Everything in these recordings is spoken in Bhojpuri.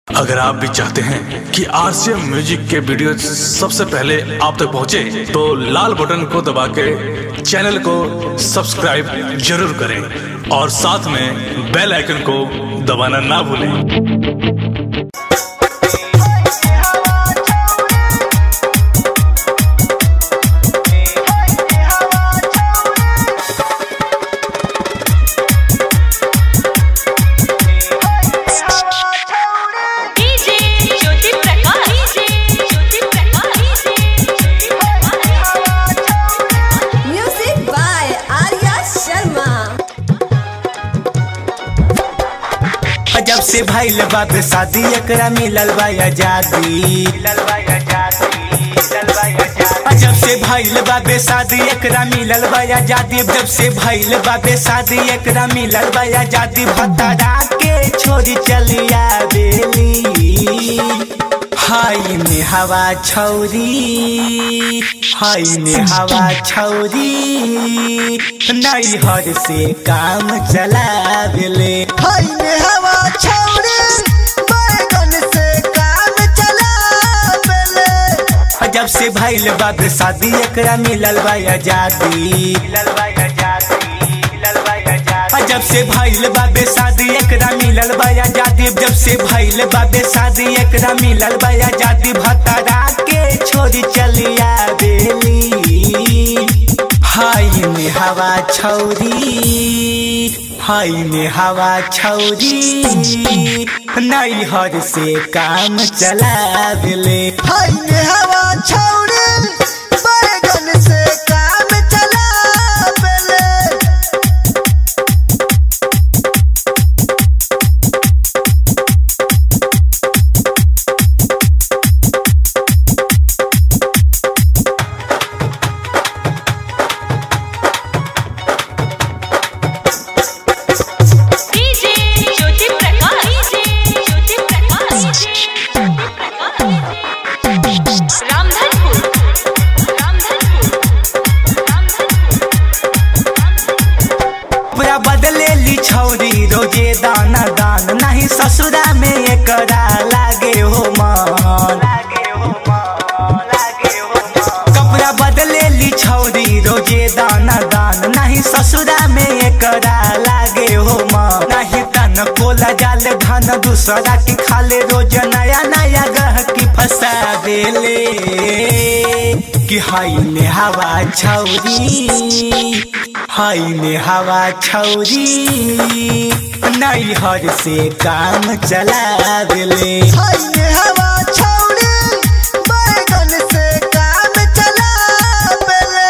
अगर आप भी चाहते हैं कि आरसीएम म्यूजिक के वीडियो सबसे पहले आप तक पहुंचे, तो लाल बटन को दबा के चैनल को सब्सक्राइब जरूर करें और साथ में बेल आइकन को दबाना ना भूलें DJ Jyoti Prakash DJ Jyoti Prakash Music by Arya Sharma. जब से भइल बाप शादी एकरा मिलल बा आजादी जब से भइल बाबे शादी एकरा मिलल बा आजादी जब से भइल बाबे शादी एकरा मिलल बा आजादी भतरा के छोरी चलिया बेली हाय में हवा छौरी हाय में हवा छौरी नैहर से काम चलावेले हाय में हवा छौरी बैगन से काम चलावेले जब से भइल बाप शादी एकरा मिलल बा आजादी मिलल बा आजादी मिलल बा आजादी जब से भइल बाबे शादी एकरा मिलल बा आजादी जब से भइल बाबे शादी एकरा मिलल बा आजादी भतरा के छोरी चलिया बेली हाय में हवा छौरी हाय में हवा छौरी नैहर से काम चलावेले हाय में हवा छौरी बैगन से काम चलावेले डीजे ज्योति प्रकाश डीजे ज्योति प्रकाश रामधनपुर रामधनपुर पूरा बदले ली छौरी रोजे दाना दान नहीं ससुरा में एकरा लागे हो मन कपड़ा बदले ली छौरी रोजे दाना दान नहीं ससुरा में एकरा लागे हो मन नहीं तन कोला जाल धन दूसरा की खाले रोज नया नया गह की फंसा देले कि हाय में हवा छौरी हाय में हवा छौरी नैहर से काम चलावेले हाय में हवा छौरी बैगन से काम चलावेले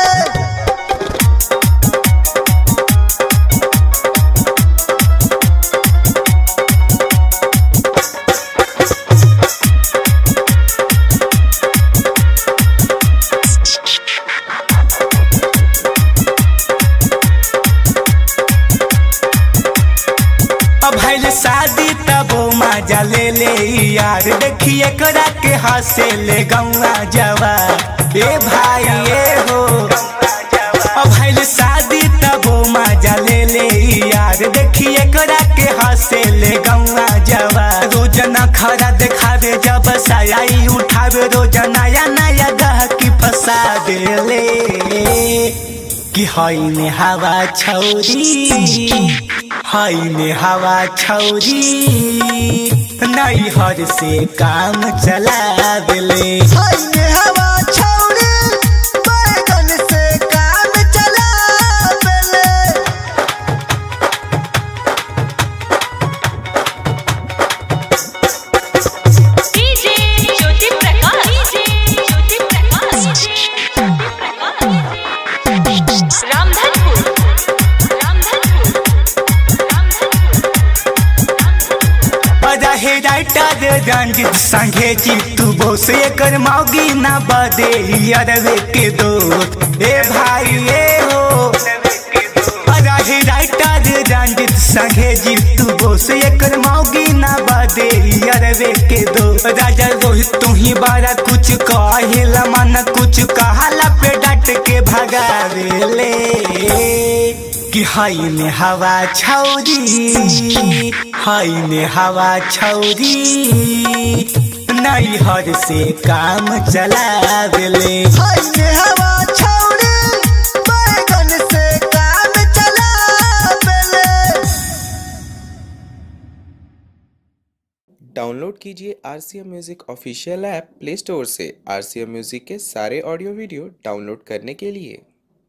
अब भइल शादी तब मजा ले ले यार देखिए करा के हंसे ले गौआ जवा ए भाई ए हो अब भइल शादी तब मजा ले ले यार देखिए करा के हंसे ले गौआ जवा रोज न खरा देखावे जब सयाई उठावे रोज नया नया गह की फंसा देले कि हाय में हवा छौरी हाय में हवा छौरी नैहर से काम चलावेले हाय में हवा छौरी बैगन से काम चलावेले डीजे ज्योति प्रकाश डीजे ज्योति प्रकाश रामधनपुर रामधनपुर रामधनपुर रहे राइटर रंजित संगे चित्तू बोस एकर मौगी ना बदे अरवे के दो ए भाई ए हो रहे राइटर रंजित संगे जित्तू बोस एकर मौगी ना बदे अरवे के दो राजा रोहित तू ही बारा कुछ कहिला मन कुछ कहाला पे डट के भगावेले कि हाय ने हवा छौरी हाय ने हवा छौरी नैहर से काम चलावेले हाय ने हवा छौरी बैगन से काम चलावेले डाउनलोड कीजिए R C M music official app play store से आर सी एम म्यूज़िक के सारे ऑडियो वीडियो डाउनलोड करने के लिए